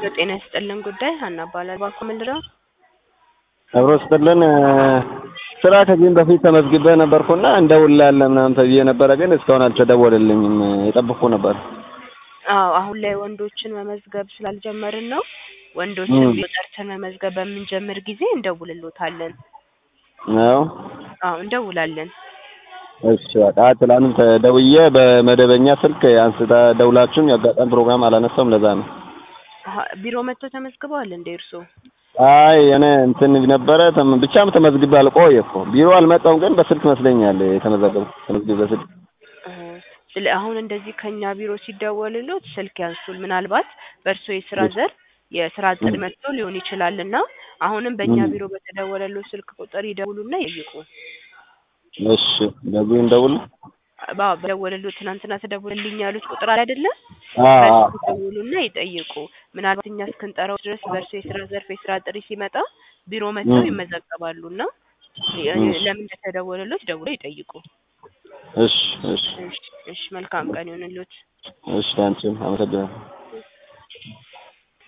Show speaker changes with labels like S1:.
S1: ሄሎ ጤና ይስጥልን ጉዳይ ሀና እባላለሁ። እባክዎ ምንድን ነው?
S2: አብሮ ስጥልን ስራ ከዚህም በፊት ተመዝግቤ ነበርኩና እንደውልልሃለን ምናምን ተብዬ ነበረ፣ ግን እስካሁን አልተደወለልኝም። የጠበቅኩ ነበር።
S1: አዎ አሁን ላይ ወንዶችን መመዝገብ ስላልጀመርን ነው። ወንዶችን ቢሮ ጠርተን መመዝገብ በምንጀምር ጊዜ እንደውልሎታለን።
S2: ነው
S1: አዎ እንደውላለን።
S2: እሺ በቃ ትላንት ደውዬ በመደበኛ ስልክ አንስታ ደውላችሁም የአጋጣሚ ፕሮግራም አላነሳውም። ለዛ ነው።
S1: አሀ፣ ቢሮ መጥተው ተመዝግበዋል እንዴ እርስዎ?
S2: አይ እኔ እንትን ነበረ ተም- ብቻም ተመዝግቤ አልቆየ እኮ ቢሮ አልመጣሁም፣ ግን በስልክ መስለኛል የተመዘገብኩት ተመዝግቤ በስልክ
S1: እህ፣ ስለ አሁን እንደዚህ ከኛ ቢሮ ሲደወልሎት ስልክ ያንሱል። ምናልባት በእርሶ የስራ ዘርፍ የስራ እቅድ መጥቶ ሊሆን ይችላል እና አሁንም በእኛ
S2: ም።
S1: ቢሮ በተደወለለው ስልክ ቁጥር ይደውሉና ይጠይቁ።
S2: እሺ በዚህ እንደውል
S1: ባ በደወለሉ ትናንትና ተደውልልኝ ያሉት ቁጥር አለ አይደለ?
S2: አ
S1: በሱ ደውሉና ይጠይቁ። ምናልባት እኛ እስክንጠራው ድረስ በእርሶ የስራ ዘርፍ የስራ ጥሪ ሲመጣ ቢሮ መጥተው
S2: ም።
S1: ይመዘገባሉ እና
S2: ም።
S1: ለምን እንደተደወለሎት ደውለው ይጠይቁ።
S2: እሺ እሺ
S1: እሺ፣ እሺ መልካም ቀን ይሁንልዎት።
S2: እሺ አንቺም አመሰግናለሁ።